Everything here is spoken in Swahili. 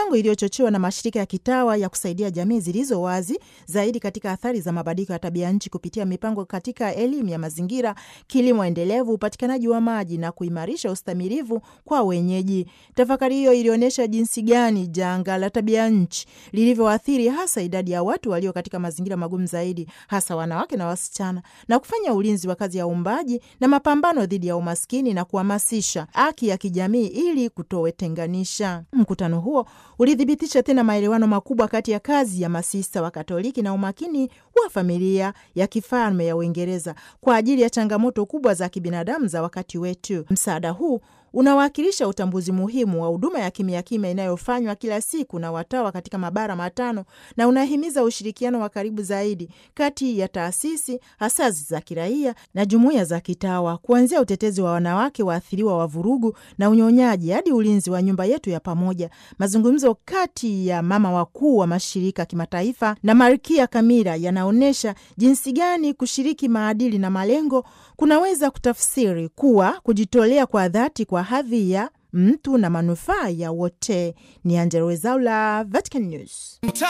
mipango iliyochochewa na mashirika ya kitawa ya kusaidia jamii zilizo wazi zaidi katika athari za mabadiliko ya tabia nchi kupitia mipango katika elimu ya mazingira, kilimo endelevu, upatikanaji wa maji na kuimarisha ustamilivu kwa wenyeji. Tafakari hiyo ilionyesha jinsi gani janga la tabia nchi lilivyoathiri hasa idadi ya watu walio katika mazingira magumu zaidi, hasa wanawake na wasichana, na kufanya ulinzi wa kazi ya uumbaji na mapambano dhidi ya umaskini na kuhamasisha haki ya kijamii ili kutowetenganisha. Mkutano huo ulithibitisha tena maelewano makubwa kati ya kazi ya masista wa Katoliki na umakini wa familia ya kifalme ya Uingereza kwa ajili ya changamoto kubwa za kibinadamu za wakati wetu. Msaada huu unawakilisha utambuzi muhimu wa huduma ya kimya kimya inayofanywa kila siku na watawa katika mabara matano na unahimiza ushirikiano wa karibu zaidi kati ya taasisi hasasi za kiraia na jumuiya za kitawa, kuanzia utetezi wa wanawake waathiriwa wa vurugu na unyonyaji hadi ulinzi wa nyumba yetu ya pamoja. Mazungumzo kati ya mama wakuu wa mashirika kimataifa na Malkia Kamila yanaonyesha jinsi gani kushiriki maadili na malengo kunaweza kutafsiri kuwa kujitolea kwa dhati kwa hadhi ya mtu na manufaa ya wote. Ni Angella Rwezaula, Vatican News.